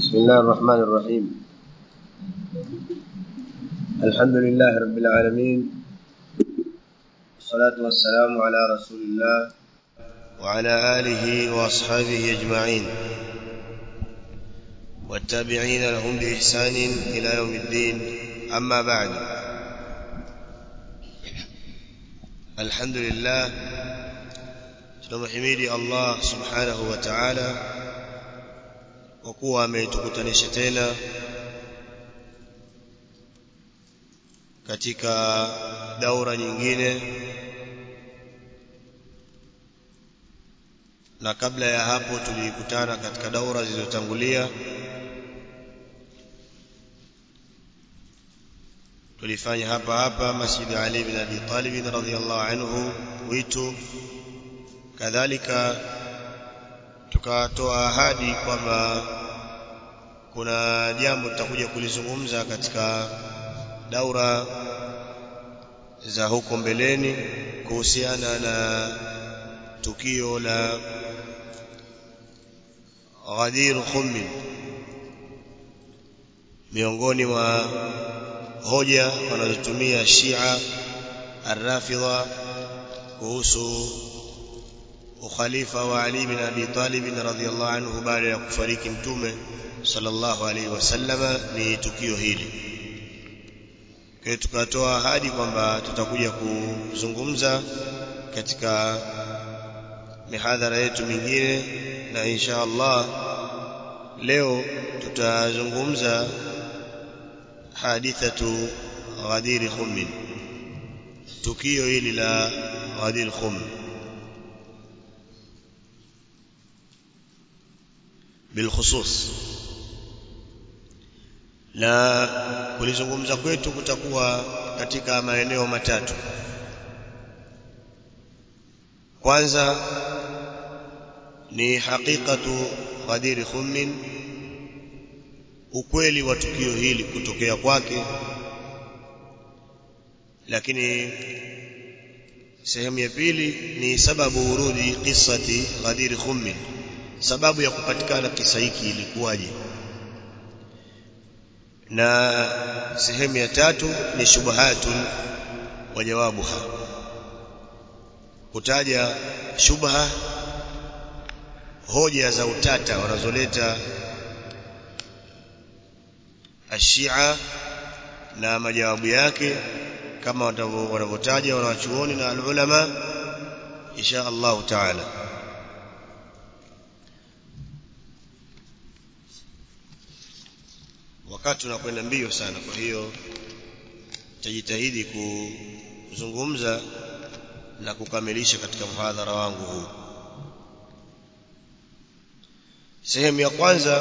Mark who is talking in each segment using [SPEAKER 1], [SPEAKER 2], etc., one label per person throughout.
[SPEAKER 1] بسم الله الرحمن الرحيم الحمد لله رب العالمين والصلاة والسلام على رسول الله وعلى آله وأصحابه أجمعين والتابعين لهم بإحسان إلى يوم الدين أما بعد الحمد لله tunamhimidi Allah subhanahu wa ta'ala kwa kuwa ametukutanisha tena katika daura nyingine na kabla ya hapo tulikutana katika daura zilizotangulia tulifanya hapa hapa Masjid Ali bin Abi Talib radhiyallahu anhu witu kadhalika tukatoa ahadi kwamba kuna jambo tutakuja kulizungumza katika daura za huko mbeleni kuhusiana na tukio la Ghadir Khummin miongoni mwa hoja wanazotumia Shia Ar-Rafidha kuhusu ukhalifa wa Ali bin Abi Talib radhiyallahu anhu baada ya kufariki mtume sallallahu alaihi wasallama ni tukio hili kwa tukatoa ahadi kwamba tutakuja kuzungumza katika mihadhara yetu mingine na insha Allah leo tutazungumza hadithatu Ghadir Khummin tukio hili la Ghadir Khum bilkhusus na kulizungumza kwetu kutakuwa katika maeneo matatu kwanza ni hakikatu Ghadir Khummin ukweli wa tukio hili kutokea kwake lakini sehemu ya pili ni sababu urudi qissati Ghadir Khummin sababu ya kupatikana kisa hiki ilikuwaje na sehemu ya tatu ni shubahatun wa jawabuha kutaja shubha hoja za utata wanazoleta ashia na majawabu yake kama wanavyotaja wanawachuoni na alulama insha Allah taala wakati unakwenda mbio sana kwa hiyo tajitahidi kuzungumza na kukamilisha katika mhadhara wangu huu sehemu ya kwanza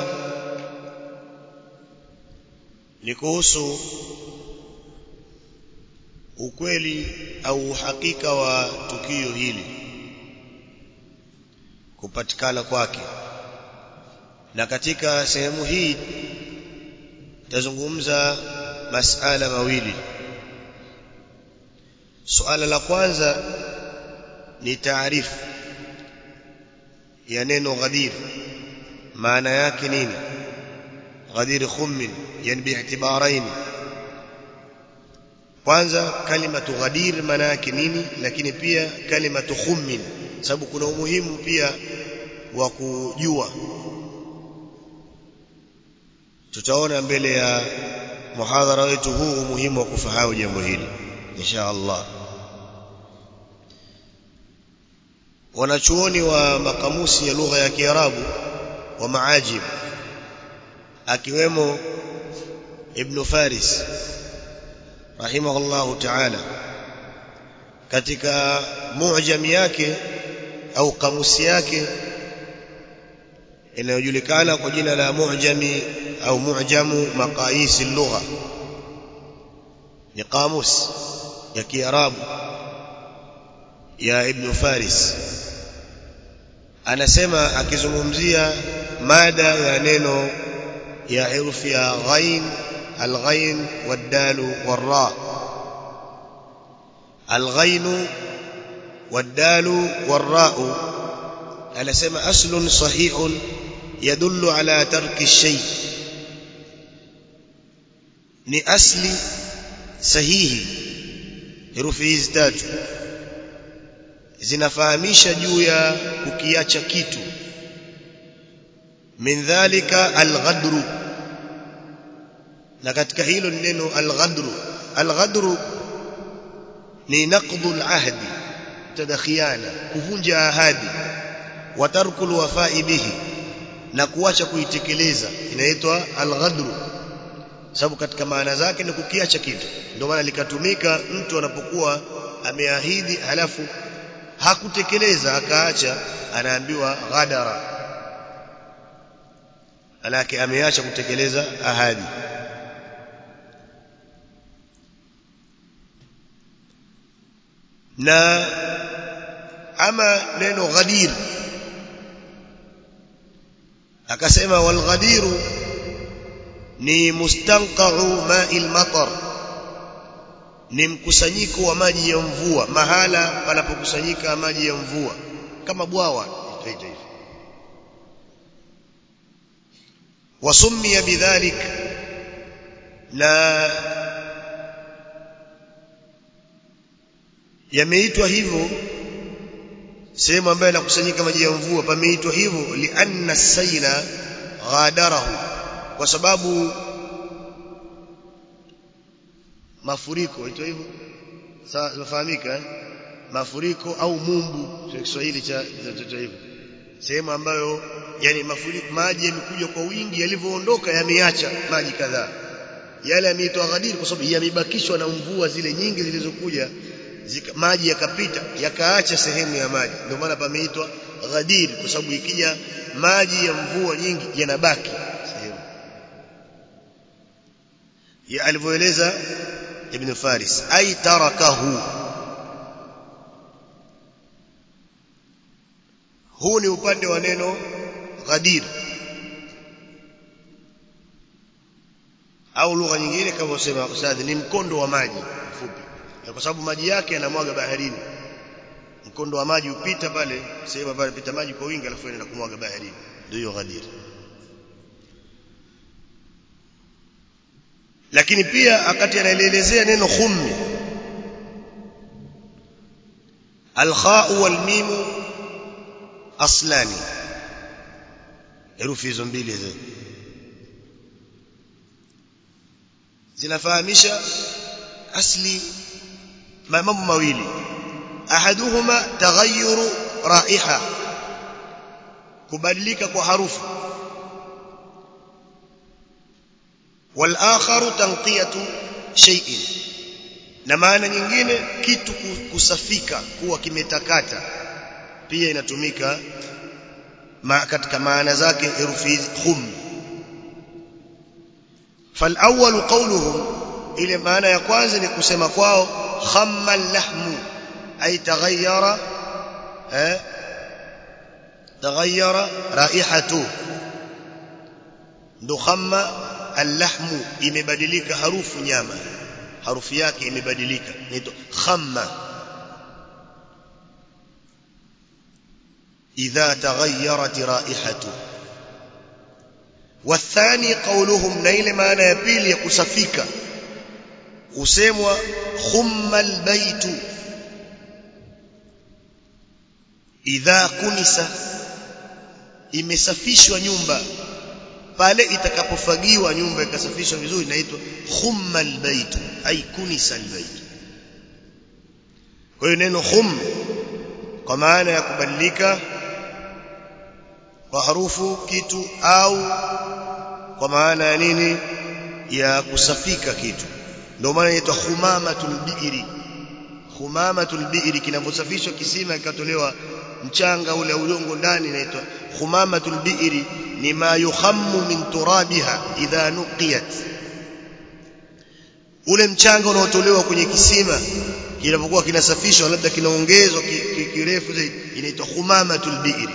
[SPEAKER 1] ni kuhusu ukweli au uhakika wa tukio hili kupatikana kwake na katika sehemu hii tazungumza masala mawili suala la kwanza ni taarifu ya neno ghadir maana yake nini ghadir khummin yani bi'tibarain kwanza kalimatu ghadir maana yake nini lakini pia kalimatu khummin sababu kuna umuhimu pia wa kujua tutaona mbele ya muhadhara wetu huu umuhimu wa kufahamu jambo hili insha Allah wanachuoni wa makamusi ya lugha ya Kiarabu wa maajib akiwemo Ibn Faris rahimahullahu ta'ala katika mu'jami yake au kamusi yake inayojulikana kwa jina la mu'jami au mu'jamu maqayis al-lugha ni kamus ya kiarabu ya ibn faris anasema akizungumzia mada ya neno ya herufi ya ghain al-ghain wad-dal war-ra al-ghain wad-dal war-ra anasema aslun sahihun yadullu ala tarki shay ni asli sahihi herufi hizi tatu zinafahamisha juu ya kukiacha kitu min dhalika alghadru na katika hilo ni neno alghadru alghadru ni naqdu alahdi tadakhiana kuvunja ahadi wa tarku alwafa'i bihi na kuacha kuitekeleza inaitwa alghadru sababu katika maana zake ni kukiacha kitu ndio maana likatumika mtu anapokuwa ameahidi halafu hakutekeleza akaacha anaambiwa ghadara alake ameacha kutekeleza ahadi na ama neno ghadir akasema wal ghadiru ni mustanqa'u ma'il matar ni mkusanyiko wa maji ya mvua mahala panapokusanyika maji ya mvua kama bwawa itaita hivi wasummiya bidhalik na yameitwa hivyo sehemu ambayo inakusanyika maji ya mvua pameitwa hivyo lianna sayla ghadarahu kwa sababu mafuriko ito hivyo sawa inafahamika eh? mafuriko au mumbu kwa Kiswahili cha cha hivyo sehemu ambayo yani mafuriko maji yamekuja kwa wingi yalivyoondoka yameacha maji kadhaa yale yameitwa ghadir kwa sababu yamebakishwa na mvua zile nyingi zilizokuja zika, maji yakapita yakaacha sehemu ya maji ndio maana pameitwa ghadir kwa sababu ikija maji ya mvua nyingi yanabaki sehemu ya alivyoeleza ibn Faris ay tarakahu huu ni upande wa neno ghadir au lugha nyingine kama usema ustadhi ni mkondo wa maji mfupi kwa sababu maji yake yanamwaga baharini mkondo wa maji upita pale sehemu pale pita maji kwa wingi alafu inaenda kumwaga baharini ndio hiyo ghadir lakini pia akati anaelezea neno khummi alkhau walmimu aslani herufi hizo mbili hizo zinafahamisha asli mambo mawili ahaduhuma taghayyuru raiha kubadilika kwa harufu والآخر تنقية شيء na maana nyingine kitu kusafika kuwa kimetakata pia inatumika ma katika maana zake herufi hizi khum فالأول قولهم ile maana ya kwanza ni kusema kwao khamma al-lahmu ay taghayyara eh taghayyara raihatu ndo khamma al-lahmu imebadilika harufu nyama harufu yake imebadilika inaitwa khamma idha taghayyarat raihatu والثاني قولهم نيل معنى ya pili ya kusafika usemwa khumma albayt idha kunisa imesafishwa nyumba pale itakapofagiwa nyumba ikasafishwa vizuri inaitwa khumma albayt ay kunisa albayt kwa hiyo neno khum kwa maana ya kubadilika kwa harufu kitu au kwa maana ya nini ya kusafika kitu ndio maana inaitwa khumamatul bi'ri khumamatul bi'ri kinaposafishwa kisima kikatolewa mchanga ule udongo ndani inaitwa khumamatul bi'ri ni ma yukhammu min turabiha idha nuqiyat ule mchanga unaotolewa kwenye kisima kinapokuwa kinasafishwa labda kinaongezwa kirefu zaidi inaitwa khumamatul bi'ri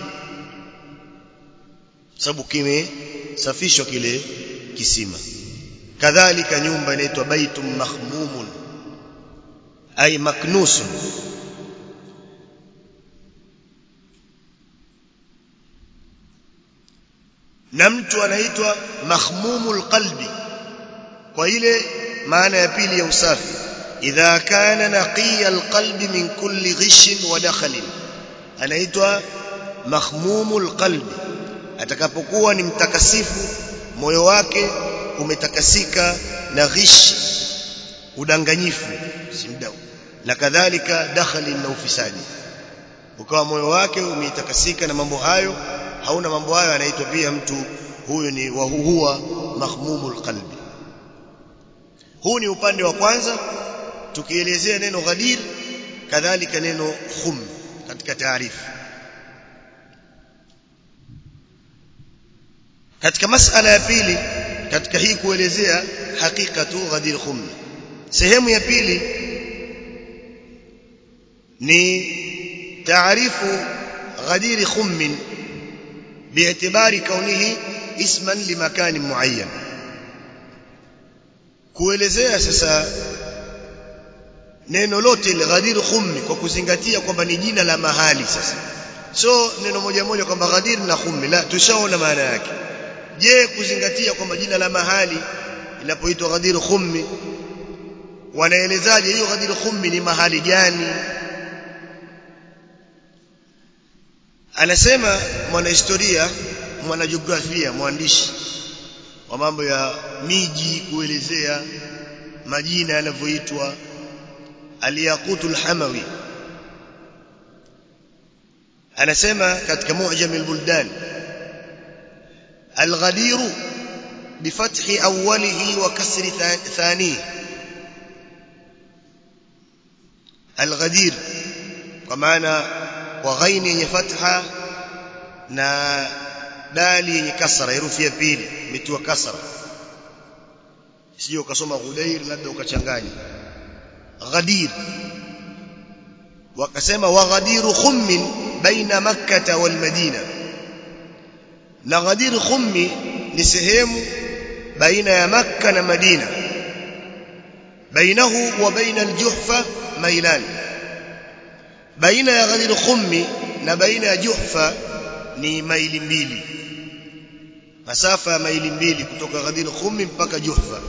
[SPEAKER 1] sababu kimesafishwa kile kisima kadhalika nyumba inaitwa baitum mahmumun ay maknusun na mtu anaitwa makhmumul qalbi kwa ile maana ya pili ya usafi idha kana naqiya alqalbi min kulli ghishin wa dakhalin anaitwa makhmumul qalbi atakapokuwa ni mtakasifu moyo wake umetakasika na ghish udanganyifu simdau na kadhalika dakhali na ufisadi ukawa moyo wake umetakasika na mambo hayo hauna mambo hayo anaitwa pia mtu huyu ni wa huwa makhmumul qalbi huu ni upande wa kwanza tukielezea neno ghadir kadhalika neno khum katika taarifu katika masala ya pili katika hii kuelezea hakikatu ghadir khum sehemu ya pili ni taarifu ghadir khum باعتبار كونه اسما لمكان معين kuelezea sasa neno lote ghadir khummi kwa kuzingatia kwamba ni jina la mahali sasa so neno moja moja kwamba ghadir na khummi la tushaona maana yake je kuzingatia kwamba jina la mahali inapoitwa ghadir khummi wanaelezaje hiyo ghadir khummi ni mahali gani anasema mwanahistoria mwanajiografia mwandishi wa mambo ya miji kuelezea majina yanavyoitwa aliyaqutu alhamawi anasema katika mu'jam albuldan الغدير بفتح أوله وكسر ثانيه الغدير ومعنى وغين يفتح na dali yenye kasra herufi ya pili imetiwa kasra sio ukasoma ghudair labda ukachanganya ghadir wakasema wa ghadiru khummin baina makkah wal madina na ghadir khummi ni sehemu baina ya makka na madina bainahu wa baina aljuhfa mailan baina ya ghadir khummi na baina ya juhfa ni maili mbili masafa ya maili mbili kutoka ghadir khummi mpaka juhfa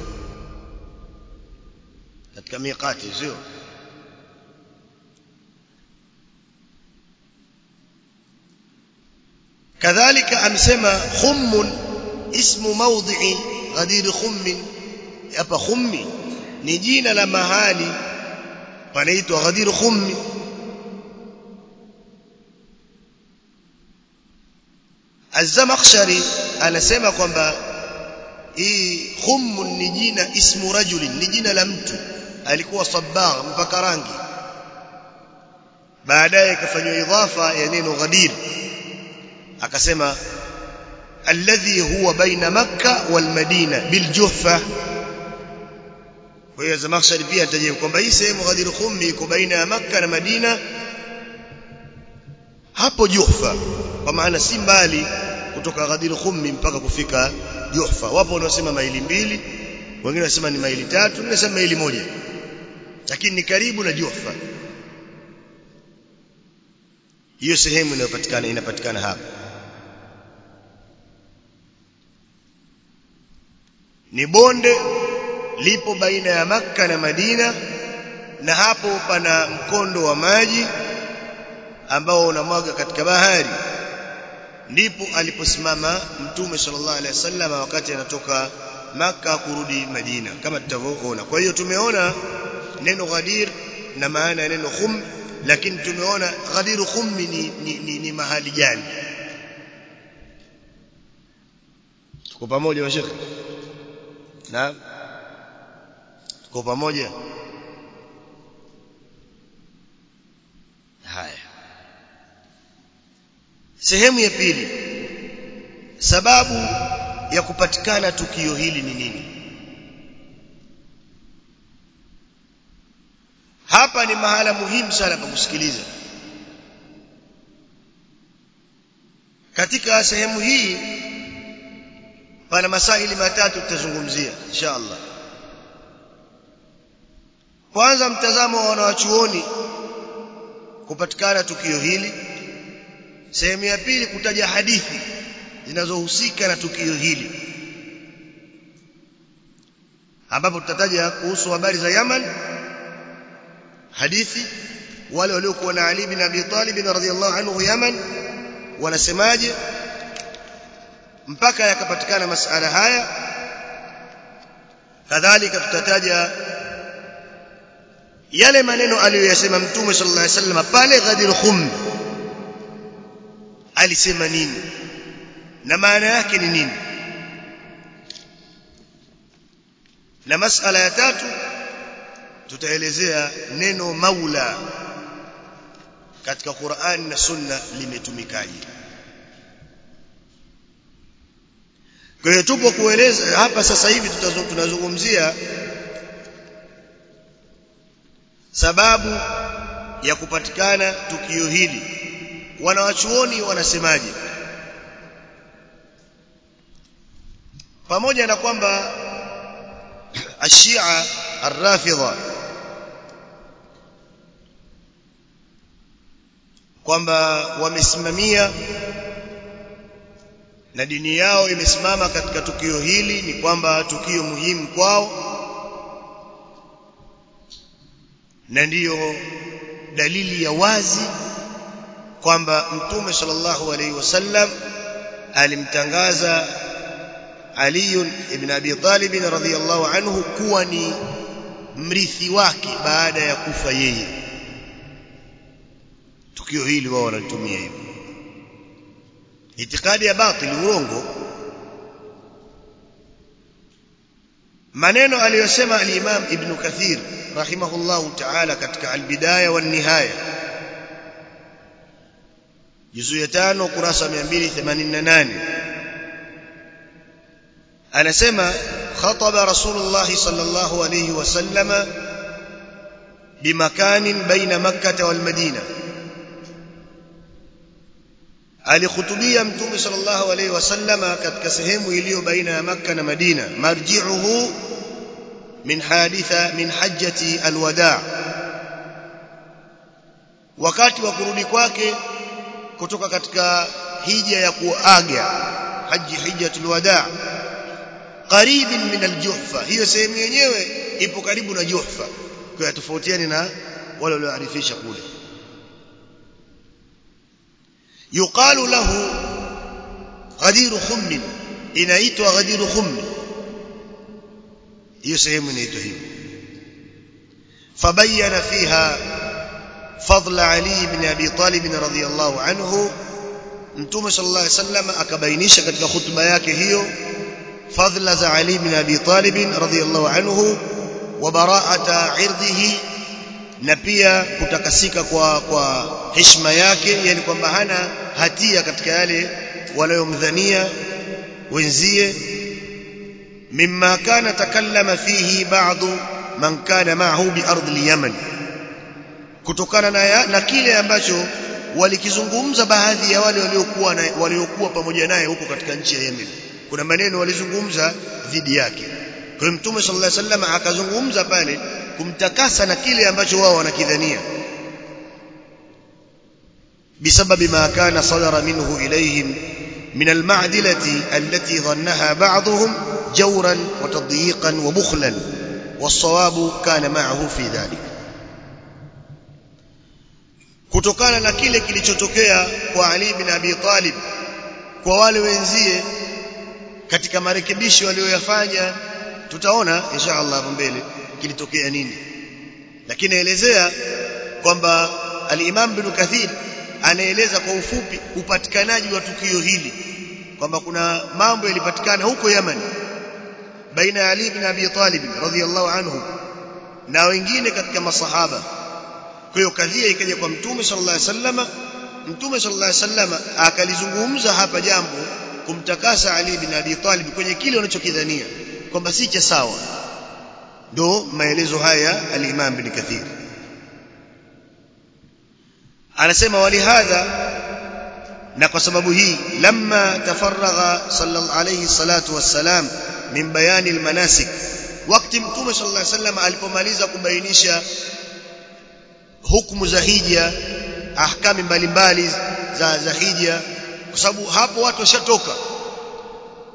[SPEAKER 1] katika miqati sio كذلك amsema khummun ismu mawdhi'i ghadir khummin hapa khummi ni jina la mahali panaitwa ghadir khummi Az-Zamakhshari anasema kwamba hii khummun ni jina ismu rajulin ni jina la mtu alikuwa sabbagh mpaka rangi baadaye ikafanywa idhafa ya neno ghadir akasema alladhi huwa baina makka wal madina bil juhfa kwa hiyo Zamakhshari pia ataje kwamba hii sehemu Ghadir Khummi iko baina ya makka na Madina hapo Juhfa kwa maana si mbali kutoka Ghadir Khummi mpaka kufika Juhfa wapo wanaosema maili mbili wengine wanasema ni maili tatu wengine wanasema maili moja lakini ni karibu na Juhfa hiyo sehemu inayopatikana inapatikana hapa ni bonde lipo baina ya Makka na Madina na hapo pana mkondo wa maji ambao unamwaga katika bahari ndipo aliposimama mtume sallallahu alaihi wasallam wakati anatoka Makka kurudi Madina kama tutavyoona kwa hiyo tumeona neno ghadir na maana ya neno khum lakini tumeona ghadir khummi ni, ni, ni, ni mahali gani tuko pamoja washekhe Naam. Tuko pamoja? Haya. Sehemu ya pili. Sababu ya kupatikana tukio hili ni nini? Hapa ni mahala muhimu sana pa kusikiliza. Katika sehemu hii pana masaili matatu tutazungumzia insha Allah kwanza mtazamo wa wanawachuoni kupatikana tukio hili sehemu ya pili kutaja hadithi zinazohusika na tukio hili ambapo tutataja kuhusu habari za Yaman hadithi wale waliokuwa na Ali bin Abi Talib radhiyallahu anhu Yaman wanasemaje mpaka yakapatikana masala haya kadhalika tutataja yale maneno aliyoyasema mtume sallallahu alaihi wasallam pale Ghadir Khum alisema nini na maana yake ni nini na masala ya tatu tutaelezea neno maula katika Qur'an na Sunna limetumikaje kwa hiyo tupo kueleza hapa sasa hivi tunazungumzia sababu ya kupatikana tukio hili wanawachuoni wanasemaje pamoja na kwamba ashia arrafidha kwamba wamesimamia na dini yao imesimama katika tukio hili ni kwamba tukio muhimu kwao na ndiyo dalili ya wazi kwamba mtume sallallahu alaihi wasallam alimtangaza Ali ibn Abi Talib radhiyallahu anhu kuwa ni mrithi wake baada ya kufa yeye tukio hili wao wanalitumia hivyo itikadi ya batili urongo maneno aliyosema al-Imam Ibn Kathir rahimahullahu ta'ala katika al-Bidaya wan Nihaya juzu ya 5 kurasa 288 anasema khataba Rasulullah sallallahu alayhi wasallam بمكان بين مكة والمدينة alikhutubia mtume sallallahu alaihi wasallama katika sehemu iliyo baina ya Makka na Madina marji'uhu min haditha min hajjati alwada wakati wa kurudi kwake kutoka katika hija ya kuaga haji hijjatul wada qaribin min aljuhfa hiyo sehemu yenyewe ipo karibu na juhfa kwa tofautiani na wale walioarifisha kule yuqalu lahu ghadir khum inaitwa ghadir khum hiyo sehemu inaitwa hivyo fabayyana fiha فضل علي بن ابي طالب رضي الله عنه mtume sallallahu alaihi wasallam akabainisha katika hutuba yake hiyo fadhila za Ali bin Abi Talib radhiyallahu anhu wa bara'ata irdihi na pia kutakasika kwa kwa heshima yake yani kwamba hana hatia katika yale waliyomdhania wenzie mimma kana takallama fihi ba'du man kana ma'ahu bi ardh al-yaman kutokana na, na kile ambacho walikizungumza baadhi ya wale waliokuwa waliokuwa pamoja naye huko katika nchi ya Yemen kuna maneno walizungumza dhidi yake kwa hiyo mtume sallallahu alaihi wasallam akazungumza pale kumtakasa na kile ambacho wao wanakidhania بسبب ما كان صدر منه إليهم من المعدلة التي ظنها بعضهم جورا وتضييقا وبخلا والصواب كان معه في ذلك kutokana na kile kilichotokea kwa Ali bin Abi Talib kwa wale wenzie katika marekebisho walioyafanya tutaona insha Allah hapo mbele kilitokea nini lakini naelezea kwamba al-Imam bin Kathir anaeleza kwa ufupi upatikanaji wa tukio hili kwamba kuna mambo yalipatikana huko Yemen baina ya Ali bin Abi Talib radhiyallahu anhu na wengine katika masahaba kwa hiyo kadhia ikaja kwa mtume sallallahu alaihi wasallam mtume sallallahu alaihi wasallam akalizungumza hapa jambo kumtakasa Ali bin Abi Talib kwenye kile wanachokidhania kwamba si cha sawa ndo maelezo haya al-Imam bin Kathir anasema walihadha na kwa sababu hii lamma tafaragha sallallahu alayhi salatu wassalam min bayani almanasik wakati mtume sallallahu alayhi wasallam alipomaliza kubainisha hukumu za hija ahkami mbalimbali za za hija kwa sababu hapo watu washatoka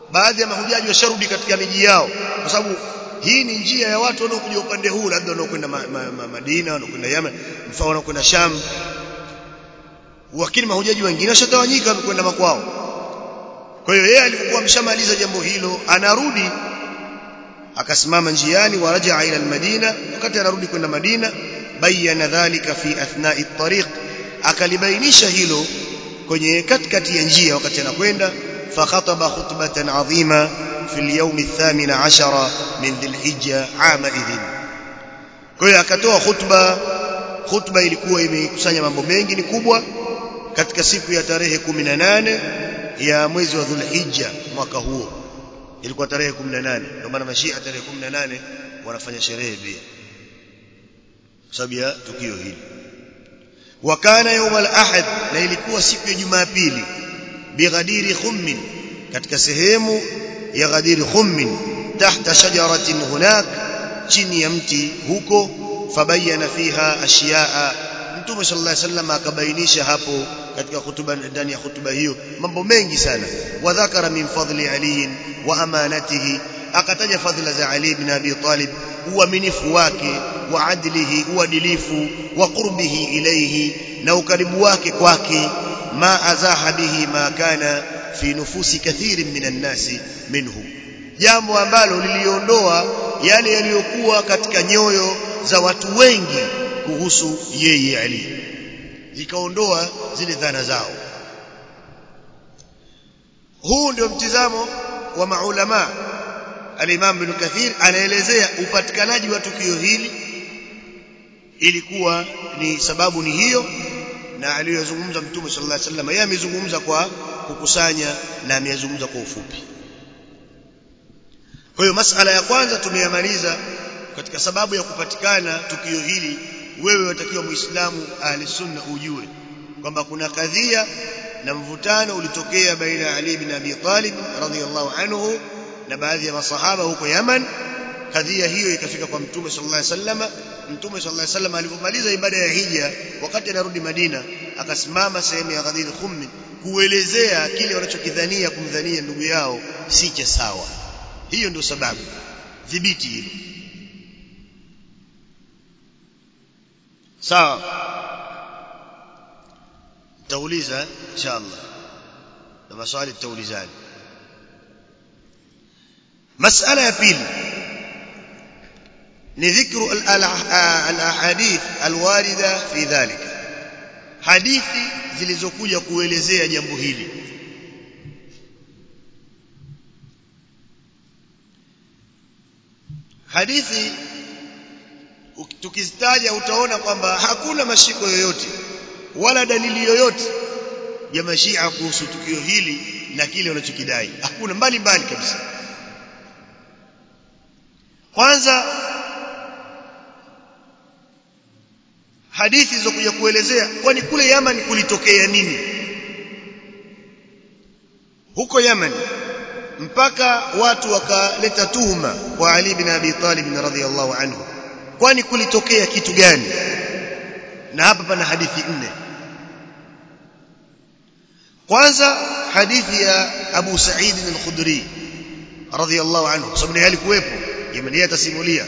[SPEAKER 1] baadhi ya mahujaji washarudi katika miji yao kwa sababu hii ni njia ya watu wanaokuja upande huu labda wanaokwenda ma, ma, ma, Madina wanaokwenda Yemen mfano wanaokwenda Sham lakini mahujaji wengine washatawanyika wamekwenda makwao kwa hiyo yeye alikuwa ameshamaliza jambo hilo anarudi akasimama njiani warajaa ila almadina wakati anarudi kwenda Madina bayana dhalika fi athna'i at-tariq akalibainisha hilo kwenye katikati ya njia wakati anakwenda fakhataba khutbatan adhima fi al-yawm ath-thamin 'ashara min dhil-hijja 'ama idhin kwa hiyo akatoa khutba khutba ilikuwa imekusanya mambo mengi ni kubwa katika siku ya tarehe 18 ya mwezi wa dhulhijja mwaka huo ilikuwa tarehe 18 ndio maana mashia tarehe 18 wanafanya sherehe pia sababu ya tukio hili wakana يوم الاحد na ilikuwa siku ya jumapili bighadiri khummin katika sehemu ya ghadiri khummin tahta shajaratin hunak chini ya mti huko fabayana fiha ashiyaa mtume sallallahu alaihi wasallam akabainisha hapo katika hutuba ndani ya hutuba hiyo mambo mengi sana wadhakara min fadli ali wa amanatihi akataja fadhila za ali ibn abi talib uaminifu wake wa adlihi uadilifu wa qurbihi ilayhi na ukaribu wake kwake ma azaha bihi ma kana fi nufusi kathirin minan nasi minhu jambo ambalo liliondoa yale yaliyokuwa katika nyoyo za watu wengi kuhusu yeye Ali ikaondoa zile dhana zao huu ndio mtizamo wa maulama al-Imam Ibn Kathir anaelezea upatikanaji wa tukio hili ilikuwa ni sababu ni hiyo na aliyozungumza Mtume sallallahu alaihi wasallam yeye amezungumza kwa kukusanya na amezungumza kwa ufupi kwa hiyo masala ya kwanza tumeyamaliza katika sababu ya kupatikana tukio hili wewe watakiwa muislamu ahli sunna ujue kwamba kuna kadhia na mvutano ulitokea baina ya Ali bin Abi Talib radhiyallahu anhu na baadhi ya masahaba huko Yaman kadhia hiyo ikafika kwa mtume sallallahu alaihi wasallam mtume sallallahu alaihi wasallam alipomaliza ibada ya hija wakati anarudi Madina akasimama sehemu ya Ghadir Khummi kuelezea kile wanachokidhania kumdhania ndugu yao si cha sawa hiyo ndio sababu dhibiti hilo sawa tauliza inshallah na maswali tutaulizani masala ya pili ni dhikru al-ahadith al-warida fi dhalik hadithi zilizokuja kuelezea jambo hili hadithi tukizitaja utaona kwamba hakuna mashiko yoyote wala dalili yoyote ya mashia kuhusu tukio hili na kile wanachokidai hakuna mbali mbali kabisa kwanza hadithi zilizokuja kuelezea kwani kule Yaman kulitokea nini huko Yaman mpaka watu wakaleta tuhuma kwa Ali bin Abi Talib radhiyallahu anhu kwani kulitokea kitu gani na hapa pana hadithi nne kwanza hadithi ya Abu Sa'id al-Khudri radhiyallahu anhu sababu yeye alikuwepo Yemeni atasimulia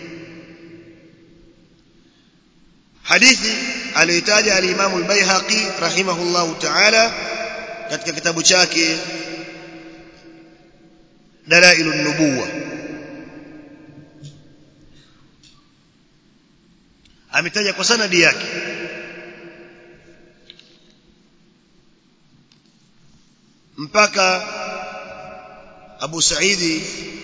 [SPEAKER 1] hadithi aliyotaja al-Imam al-Baihaqi rahimahullahu ta'ala katika kitabu chake Dalailun Nubuwa ametaja kwa sanadi yake mpaka Abu Saidi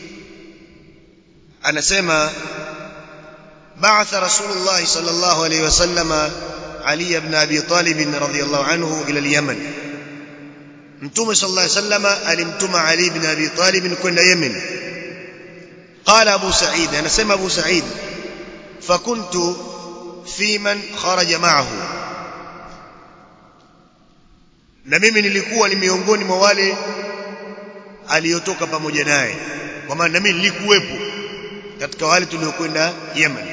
[SPEAKER 1] anasema بعث رسول الله صلى الله عليه وسلم علي بن ابي طالب رضي الله عنه الى اليمن متوم صلى الله عليه وسلم alimtuma علي بن ابي طالب kwenda Yemen قال ابو سعيد انا سمع ابو سعيد فكنت في من خرج معه na mimi nilikuwa ni miongoni mwa wale aliyotoka pamoja naye kwa maana mimi nilikuwepo katika wale tuliokwenda Yemen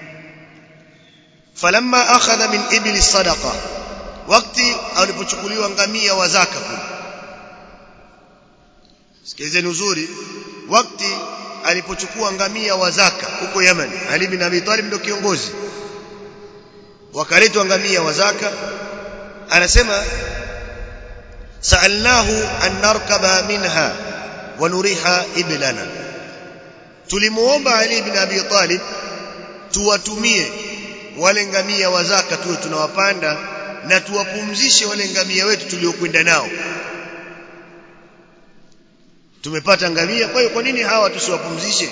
[SPEAKER 1] falamma akhadha min ibli sadaqa wakati alipochukuliwa ngamia wa zaka kule sikilizeni uzuri wakati alipochukua ngamia wa zaka huko Yemen Ali bin Abi Talib ndio kiongozi wakaletwa ngamia wa zaka anasema sa'alnahu an narkaba minha wa nuriha iblana tulimuomba Ali bin Abi Talib tuwatumie wale ngamia wa zaka tuwe tunawapanda na tuwapumzishe wale ngamia wetu tuliokwenda nao tumepata ngamia kwa hiyo kwa nini hawa tusiwapumzishe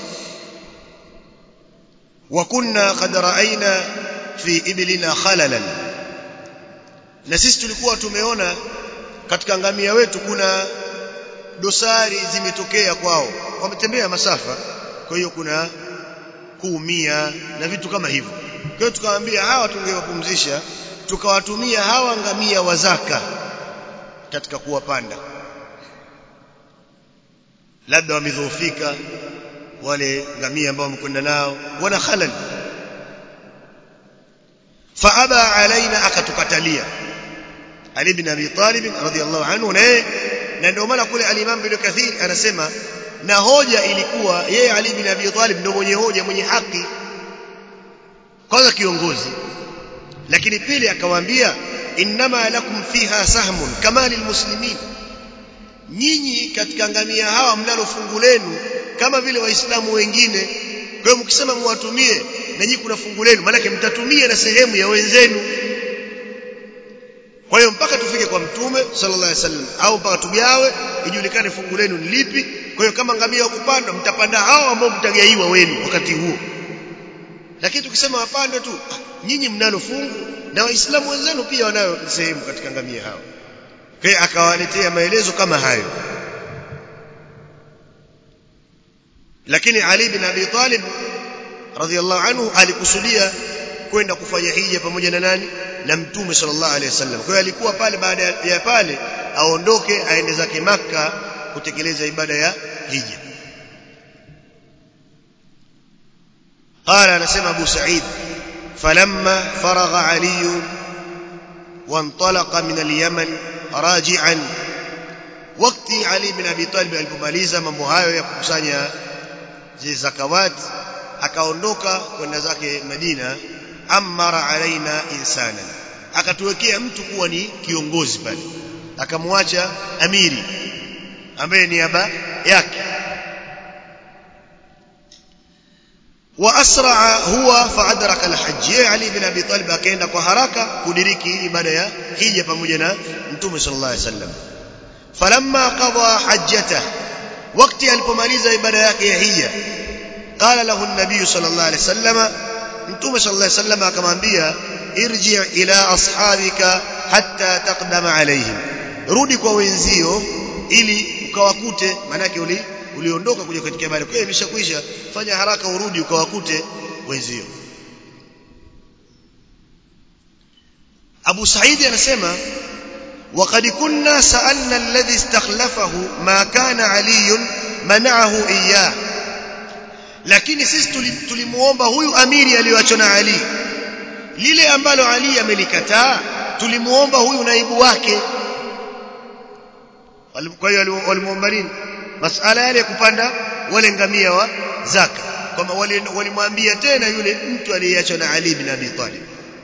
[SPEAKER 1] wa kunna qad ra'ayna fi iblina khalalan na sisi tulikuwa tumeona katika ngamia wetu kuna dosari zimetokea kwao wametembea masafa kwa hiyo kuna kuumia na vitu kama hivyo kwa hiyo tukawaambia hawa tungewapumzisha tukawatumia hawa ngamia wa zaka katika kuwapanda labda wamedhoofika wale ngamia ambao wamekwenda nao wana khalal faaba alaina akatukatalia Ali bin Abi Talib radhiyallahu anhu naye na ndio maana kule al-Imam bin Kathir anasema na hoja ilikuwa yeye Ali bin Abi Talib ndio mwenye hoja mwenye haki kwanza kiongozi lakini pili akawaambia innama lakum fiha sahmun kama lilmuslimin nyinyi katika ngamia hawa mnalo fungu lenu kama vile waislamu wengine kwa hiyo mkisema muwatumie na nyinyi kuna fungu lenu maana mtatumia na sehemu ya wenzenu kwa hiyo mpaka tufike kwa mtume sallallahu alaihi wasallam au mpaka tugawe ijulikane fungu lenu ni lipi kwa hiyo kama ngamia kupanda mtapanda hao ambao mtagaiwa wenu wakati huo lakini tukisema wapande tu nyinyi mnalo fungu na waislamu wenzenu pia wanayo sehemu katika ngamia hao kwa akawaletea maelezo kama hayo lakini Ali bin Abi Talib radhiallahu anhu alikusudia kwenda kufanya hija pamoja na nani na mtume sallallahu alaihi wasallam kwa hiyo alikuwa pale baada ya pale aondoke aende zake maka kutekeleza ibada ya hija قال anasema Abu Sa'id falamma faragha Ali وانطلق من اليمن راجعا wakati Ali bin Abi Talib alipomaliza mambo hayo ya kukusanya zile zakawat akaondoka kwenda zake Madina amara alaina insana akatuwekea mtu kuwa ni kiongozi pale akamwacha amiri ambaye ni aba yake wa asraa huwa faadraka alhajj yeye ali bin abi talib akaenda kwa haraka kudiriki ibada ya hija pamoja na mtume sallallahu alaihi wasallam falamma qada hajjata wakati alipomaliza ibada yake ya hija qala lahu an-nabiy sallallahu alaihi wasallam mtume sallallahu alaihi wasallam akamwambia irji ila ashabika hatta taqdama alaihim rudi kwa wenzio ili ukawakute manake uli uliondoka kuja katika ibada kwa hiyo imeshakwisha fanya haraka urudi ukawakute wenzio Abu Saidi anasema وقد كنا سألنا الذي استخلفه ما كان علي منعه إياه lakini sisi tulimuomba huyu amiri aliyoachwa na Ali lile ambalo Ali amelikataa tulimuomba huyu naibu wake kwa hiyo walimuomba nini masala yale ya kupanda wale ngamia wa zaka kwamba walimwambia tena yule mtu aliyeachwa na Ali bin Abi Talib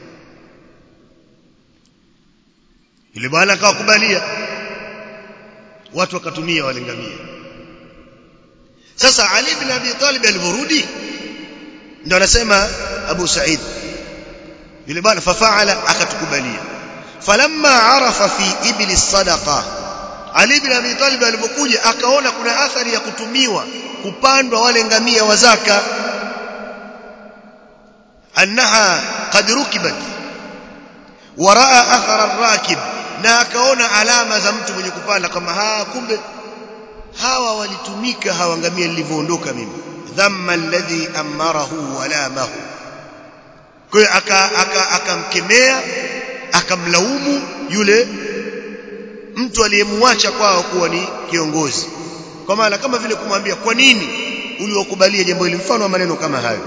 [SPEAKER 1] yule bwana akawakubalia watu wakatumia wale ngamia sasa Ali bin Abi Talib alivorudi ndio anasema Abu Said yule bwana fafaala akatukubalia falamma arafa fi ibli sadaqa Ali bin Abi Talib alipokuja akaona kuna athari ya kutumiwa kupandwa wale ngamia wa zaka annaha qad rukibat waraa athara ar-rakib na akaona alama za mtu mwenye kupanda kama haa kumbe hawa walitumika hawa ngamia nilivyoondoka mimi dhamma alladhi amarahu walamahu kwa hiyo akamkemea akamlaumu yule mtu aliyemwacha kwao kuwa ni kiongozi kwa maana kama vile kumwambia kwa nini uliwakubalia jambo hili mfano wa maneno kama hayo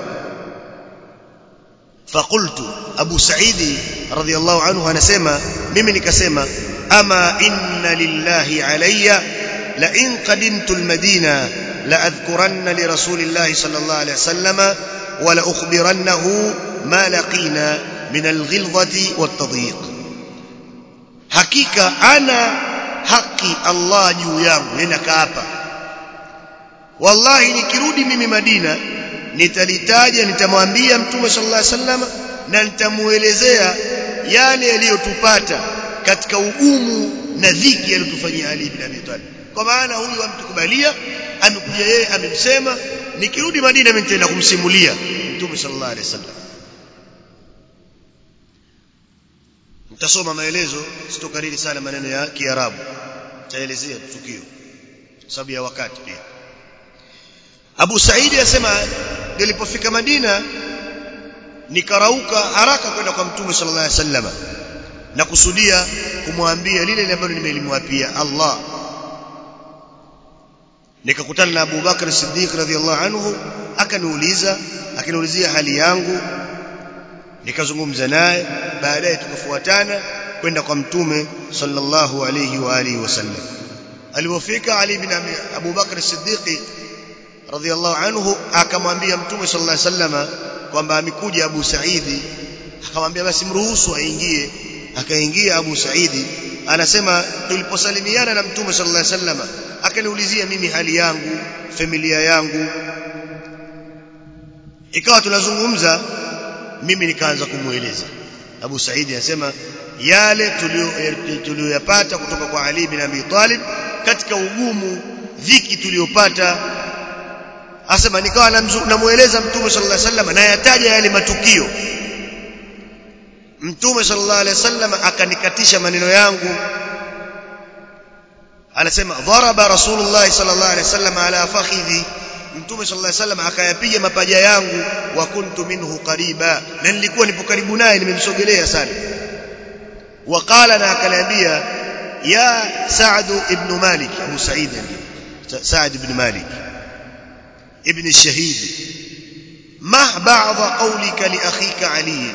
[SPEAKER 1] فقلت ابو سعيد رضي الله عنه anasema mimi nikasema ama inna lillahi alayya la in qadimtu almadina la adhkuranna li rasulillahi sallallahu alayhi wasallam wa la ukhbirannahu ma laqina min alghilzati wattadhiq hakika ana haki Allah juu yangu nenda hapa wallahi nikirudi mimi Madina nitalitaja nitamwambia mtume sallallahu alaihi wasallam na nitamuelezea yale yaliyotupata katika ugumu na dhiki aliyotufanyia Ali ibn Abi Talib kwa maana huyu amtukubalia amekuja yeye amemsema nikirudi Madina mimi nitaenda kumsimulia mtume sallallahu alaihi wasallam mtasoma maelezo sitokariri sana maneno ya Kiarabu taelezea tukio sababu ya wakati pia Abu Saidi asema nilipofika Madina nikarauka haraka kwenda kwa Mtume sallallahu alaihi wasallam na kusudia kumwambia lile ambalo nimelimwapia Allah nikakutana na Abu Bakar Siddiq radhiallahu anhu akaniuliza akaniulizia hali yangu nikazungumza naye baadaye tukafuatana kwenda kwa mtume sallallahu alayhi wa alihi wasallam alipofika Ali bin Abu Bakr Siddiq radhiallahu anhu akamwambia mtume sallallahu alayhi wasallam kwamba amekuja Abu Saidi akamwambia basi mruhusu aingie akaingia Abu Saidi anasema tuliposalimiana na mtume sallallahu alayhi wasallam akaniulizia mimi hali yangu familia yangu ikawa tunazungumza mimi nikaanza kumueleza Abu Saidi anasema yale tuliyoyapata kutoka kwa Ali bin Abi Talib katika ugumu dhiki tuliyopata asema nikawa namueleza mtume sallallahu alaihi wasallam na yataja yale matukio mtume sallallahu alaihi wasallam akanikatisha maneno yangu anasema dharaba rasulullah sallallahu alaihi wasallam ala fakhidhi mtume sallallahu alaihi wasallam akayapiga mapaja yangu wa kuntu minhu qariba na nilikuwa nipo karibu naye nimemsogelea sana waqala na akaniambia ya Sa'd ibn Malik Abu Sa'id Sa'd ibn Malik ibn الشهيد ما بعض قولك لاخيك علي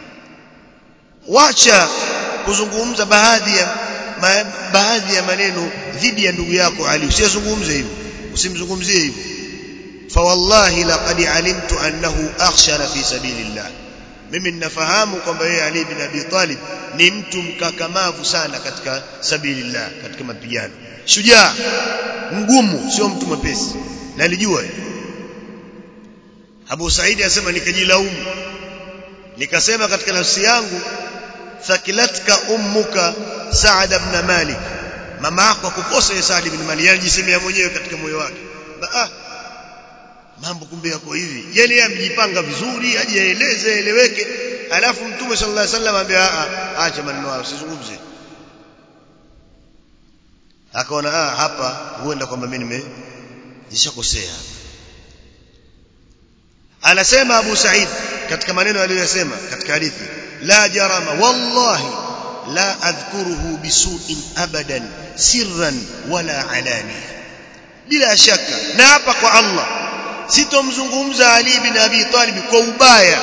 [SPEAKER 1] wacha kuzungumza baadhi ya baadhi ya maneno dhidi ya ndugu yako Ali usizungumze hivyo usimzungumzie hivyo فوالله لقد علمت أنه أخشر في سبيل الله mimi ninafahamu kwamba yeye Ali bin Abi Talib ni mtu mkakamavu sana katika sabilillah katika mapigano shujaa mgumu sio mtu mwepesi nalijua Abu Said anasema nikajilaumu nikasema katika nafsi yangu thakilatka ummuka Sa'ad ibn Malik mama yako akukosa Sa'ad ibn Malik anajisemea mwenyewe katika moyo wake ah mambo kumbe yako hivi yani yeye amejipanga vizuri ajieleze eleweke alafu mtume sallallahu alaihi wasallam ambia a acha maneno hayo usizungumze akaona ah hapa huenda kwamba mimi nimeshakosea anasema Abu Said katika maneno aliyosema katika hadithi la jarama wallahi la adhkuruhu bisu'in abadan sirran wala alani bila shaka na hapa kwa Allah sitomzungumza Ali bin Abi Talib kwa ubaya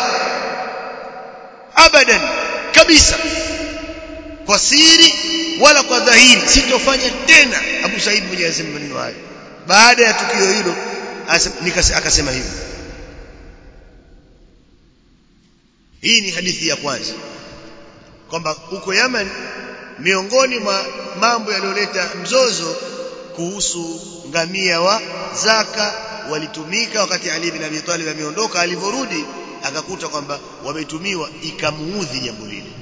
[SPEAKER 1] abadan kabisa kwa siri wala kwa dhahiri sitofanya tena Abu Said mwenyewe asema maneno hayo baada ya tukio hilo akasema hivi hii ni hadithi ya kwanza kwamba huko Yemen miongoni mwa mambo yaliyoleta mzozo kuhusu ngamia wa zaka walitumika wakati Ali bin Abi Talib ameondoka alivyorudi akakuta kwamba wametumiwa ikamuudhi jambo lile